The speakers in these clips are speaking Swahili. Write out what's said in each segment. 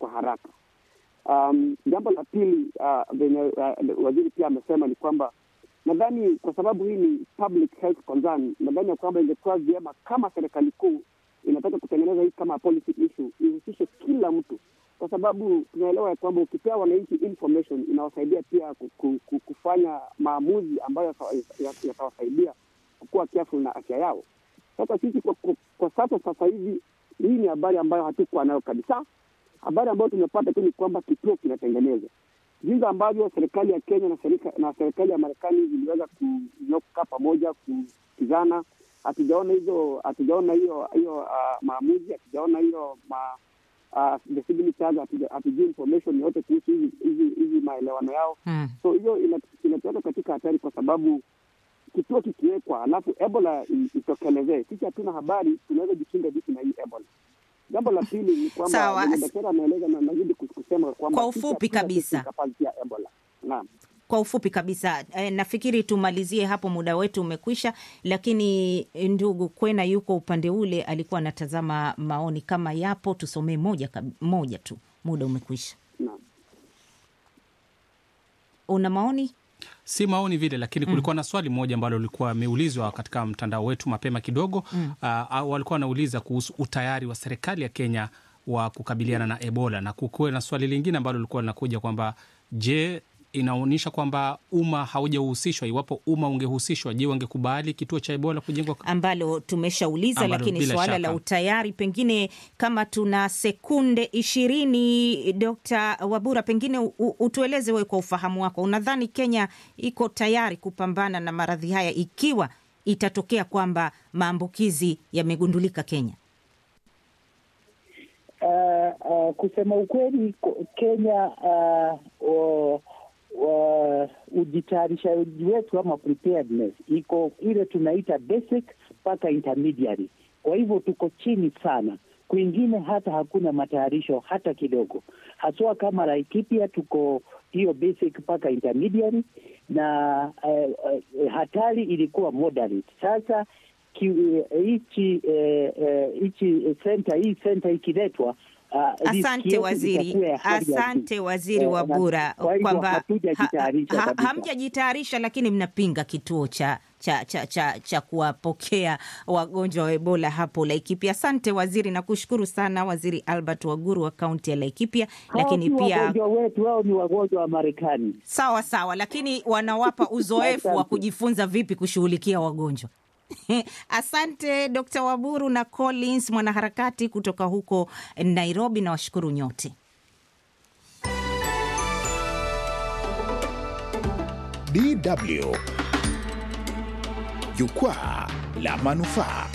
kwa haraka. Um, jambo la pili uh, venye uh, waziri pia amesema ni kwamba nadhani kwa sababu hii ni public health concern, nadhani ya kwamba ingekuwa vyema kama serikali kuu inataka kutengeneza hii kama policy issue ihusishe kila mtu, kwa sababu tunaelewa ya kwamba ukipea wananchi information inawasaidia pia ku, ku, ku, kufanya maamuzi ambayo yatawasaidia kukuwa careful na afya yao. Sasa sisi kwa, kwa, kwa sasa sasa hivi hii ni habari ambayo hatukuwa nayo kabisa. Habari ambayo tumepata tu ni kwamba kituo kinatengenezwa jinsi ambavyo serikali ya Kenya na serikali, na serikali ya Marekani ziliweza kukaa pamoja kusikizana. Hatujaona hizo, hatujaona hiyo hiyo uh, maamuzi, hatujaona hiyo ma, uh, hatujui information yote kuhusu hizi hizi maelewano yao hmm. So hiyo inatuweka katika hatari, kwa sababu kituo kikiwekwa alafu Ebola itokelezee, sisi hatuna habari, tunaweza jikinga vipi na hii Ebola? Jambo la pili ni kwamba daktari ameeleza na nazidi kusema kwamba kwa ufupi kabisa ya Ebola. Naam. Kwa ufupi kabisa e, nafikiri tumalizie hapo, muda wetu umekwisha, lakini ndugu Kwena yuko upande ule, alikuwa anatazama maoni kama yapo, tusomee moja, moja tu, muda umekwisha. Naam. Una maoni? Si maoni vile, lakini kulikuwa mm. na swali moja ambalo lilikuwa ameulizwa katika mtandao wetu mapema kidogo mm. Uh, walikuwa wanauliza kuhusu utayari wa serikali ya Kenya wa kukabiliana na Ebola, na kukuwe na swali lingine ambalo lilikuwa linakuja kwamba je, inaonyesha kwamba umma haujahusishwa. Iwapo umma ungehusishwa, je, wangekubali kituo cha Ebola kujengwa? Ambalo tumeshauliza, lakini suala la utayari, pengine kama tuna sekunde ishirini, Dkt. Wabura, pengine u, utueleze wewe kwa ufahamu wako, unadhani Kenya iko tayari kupambana na maradhi haya ikiwa itatokea kwamba maambukizi yamegundulika Kenya? Uh, uh, kusema ukweli Kenya uh, uh, uh, ujitayarishaji wetu ama preparedness iko ile tunaita basic mpaka intermediary. Kwa hivyo tuko chini sana, kwingine hata hakuna matayarisho hata kidogo, haswa kama Laikipia tuko hiyo basic mpaka intermediary na uh, uh, hatari ilikuwa moderate. Sasa hichi hichi senta hii senta ikiletwa Uh, asante waziri, asante waziri Wabura kwamba hamjajitayarisha, lakini mnapinga kituo cha cha cha cha, cha kuwapokea wagonjwa wa Ebola hapo Laikipia. Asante waziri, nakushukuru sana Waziri Albert Waguru wa kaunti ya Laikipia. Lakini pia wagonjwa wetu wao ni wagonjwa wa Marekani. Sawa sawa, lakini wanawapa uzoefu wa kujifunza vipi kushughulikia wagonjwa. Asante Dr. Waburu na Collins mwanaharakati kutoka huko Nairobi, na washukuru nyote. DW Jukwaa la Manufaa.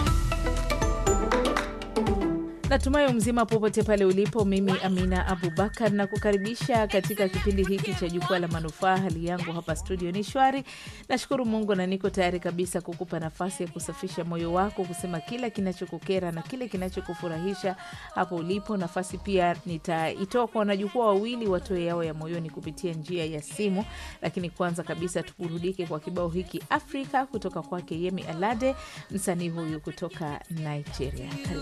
Natumai mzima popote pale ulipo. Mimi Amina Abubakar na kukaribisha katika kipindi hiki cha jukwaa la manufaa. Hali yangu hapa studio ni shwari, nashukuru Mungu na niko tayari kabisa kukupa nafasi ya kusafisha moyo wako, kusema kila kinachokukera na kile kinachokufurahisha hapo ulipo. Nafasi pia nitaitoa kwa wanajukwaa wawili watoe yao ya moyoni kupitia njia ya simu, lakini kwanza kabisa tuburudike kwa kibao hiki Afrika kutoka kwake Yemi Alade, msanii huyu kutoka Nigeria. Karibu.